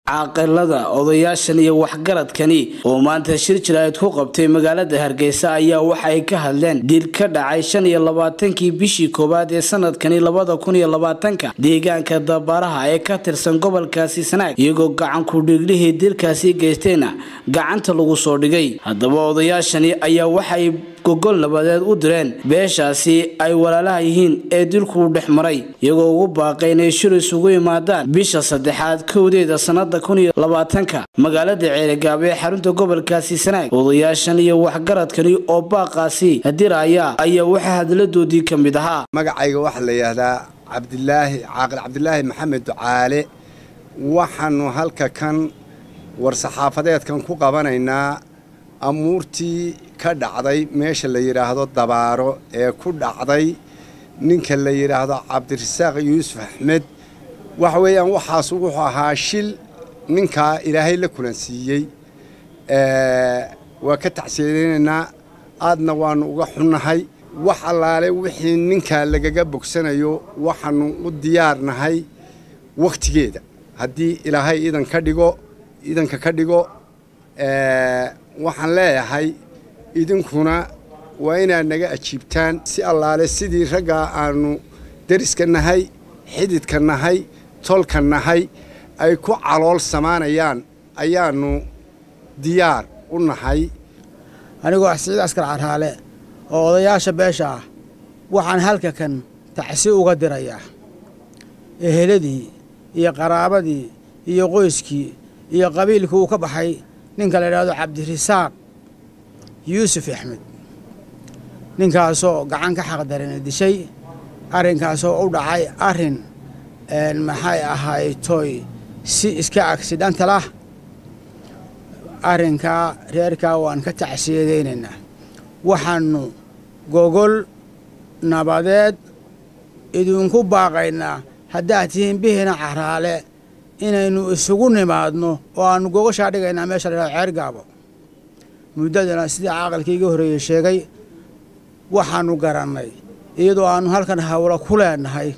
caaqilada odayaashan iyo waxgaradkani oo maanta shir jiraa'id ku qabtay magaalada hargeysa ayaa waxa ay ka hadleen dil ka dhacay shan iyo labaatankii bishii koowaad ee sanadkani labada kun iyo labaatanka deegaanka dabaaraha ee ka tirsan gobolkaasi sanaag iyagoo gacanku dhiiglihii dilkaasi geystayna gacanta lagu soo dhigay haddaba odayaashani ayaa waxay gogol nabadeed u direen beeshaasi ay walaalaha yihiin ee dilkuu dhex maray iyagoo ugu baaqay inay shir isugu yimaadaan bisha saddexaad kowdeeda sanada kun iyo labaatanka magaalada ceerigaab ee xarunta gobolkaasi sanaag odayaashan iyo waxgaradkani oo baaqaasi diraya ayaa waxaa hadladoodii ka mid ahaa magacayga waxaa la yidhaahdaa cabdilaahi caaqil cabdilaahi maxamed ducaale waxaanu halka kan war-saxaafadeedkan ku qabanaynaa amuurtii ka dhacday meesha la yidhaahdo dabaaro ee ku dhacday ninka la yidhaahdo cabdirasaaq yuusuf axmed waxa weeyaan waxaas wuxuu ahaa shil ninkaa ilaahay la kulansiiyey waa ka tacsiyadaynaynaa aadna waannu uga xunnahay wax allaale wixii ninkaa lagaga bogsanayo waxaannu u diyaarnahay wakhtigeeda haddii ilaahay idan ka dhigo idanka ka dhigo waxaan leeyahay idinkuna waa inaad naga ajiibtaan si allaale sidii raggaa aannu deriska nahay xididka nahay tolka nahay ay ku calool samaanayaan ayaannu diyaar u nahay anigoo siciid askar carhaale oo odayaasha beesha ah waxaan halka kan tacsi uga dirayaa eheladii iyo qaraabadii iyo qoyskii iyo qabiilkii uu ka baxay ninka la yidhaahdo cabdirasaaq yuusuf axmed ninkaasoo gacan ka xaqdarina dishay arrinkaasoo u dhacay arrin maxay ahay toy si iska agsidhantalah arrinkaa reerkaa waan ka tacsiyadaynaynaa waxaannu gogol nabadeed idinku baaqaynaa haddaad tihiin bihina caraale inaynu isugu nimaadno oo aannu gogoshaa dhigaynaa meesha la yidhahdo ceergaabo muddadana sidii caaqilkii iga horreeyey sheegay waxaannu garannay iyadoo aannu halkan hawlo ku leenahay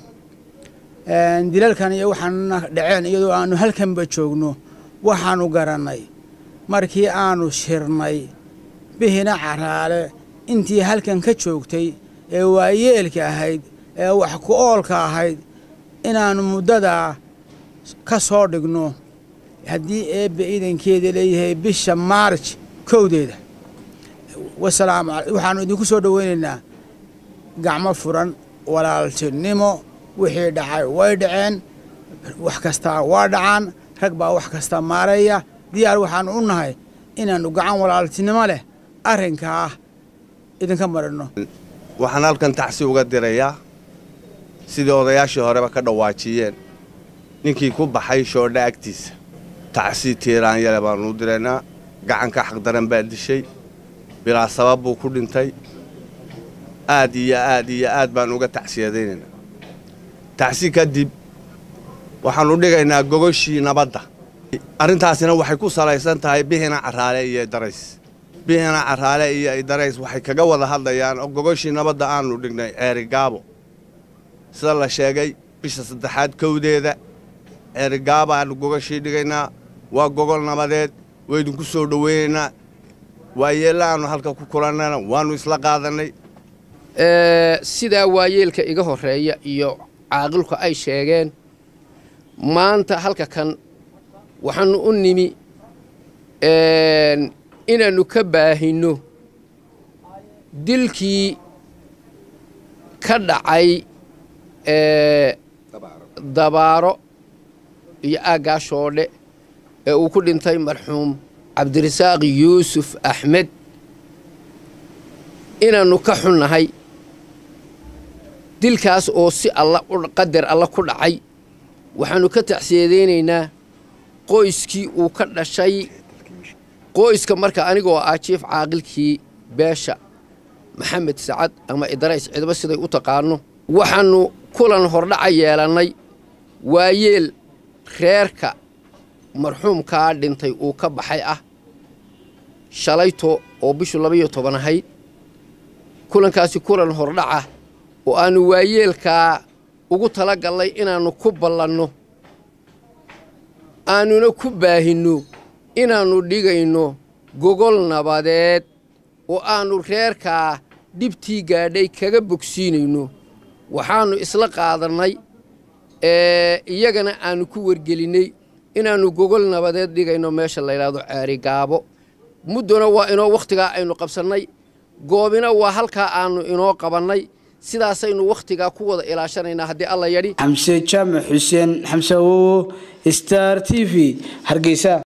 dilalkan iyo waxaanna dhaceen iyadoo aannu halkanba joogno waxaannu garannay markii aannu shirnay bihina caraale intii halkan ka joogtay ee waayeelka ahayd ee wax ku oolka ahayd inaannu muddadaa ka soo dhigno haddii eebbe iidankeeda leeyahay bisha maarj kowdeeda wasalaamu waxaannu idinku soo dhoweynaynaa gacmo furan walaaltinimo wixii dhacay way dhaceen wax kastaa waa dhacaan rag baa wax kasta maareeya diyaar waxaannu u nahay inaannu gacan walaaltinimo leh arrinkaa idinka marinno waxaan halkan tacsi uga dirayaa sidii odayaashii horeba ka dhawaajiyeen ninkii ku baxay shoodha agtiisa tacsi tiiraanyale baannu u diraynaa gacanka xaqdaran baa dishay bilaa sabab buu ku dhintay aad iyo aad iyo aad baan uga tacsiyadaynaynaa tacsi kadib waxaannu dhigaynaa gogoshii nabadda arrintaasina waxay ku salaysan tahay bihina caraale iyo darays bihina caraale iyo idarays waxay kaga wada hadlayaan oo gogoshii nabadda aannu dhignay ceerigaabo sida la sheegay bisha saddexaad kowdeeda ceerigaabaannu gogoshii dhigaynaa waa gogol nabadeed waydinku soo dhoweynaynaa waayeella aannu halka ku kulannayna waannu isla qaadannay sidaa waayeelka iga horreeya iyo caaqilku ay sheegeen maanta halka kan waxaannu u nimi inaannu ka baahinno dilkii ka dhacay dabaaro iyo aaggaa shoodhe ee uu ku dhintay marxuum cabdirasaaq yuusuf axmed inaannu ka xunnahay dilkaas oo si alla qadar alla ku dhacay waxaannu ka tacsiyadaynaynaa qoyskii uu ka dhashay qoyska marka anigoo ah jiif caaqilkii beesha maxamed sacad ama idarays cidba siday u taqaanno waxaannu kulan hordhaca yeelannay waayeel reerka marxuumkaa dhintay uu ka baxay ah shalayto oo bishu labaiyo toban ahayd kulankaasi kulan hordhaca oo aannu waayeelkaa ugu tala gallay inaannu ku ballanno aanuna ku baahinno inaannu dhigayno gogol nabadeed oo aannu reerkaa dhibtii gaadhay kaga bogsiinayno waxaannu isla qaadannay iyagana aannu ku wargelinnay inaannu gogol nabadeed dhigayno meesha layidhaahdo ceerigaabo muddona waa inoo wakhtigaa aynu qabsannay goobina waa halkaa aannu inoo qabannay sidaasaynu wakhtigaa ku wada ilaashanaynaa haddii alla yadhi xamse jaamac xuseen xamse awowo star t v hargeysa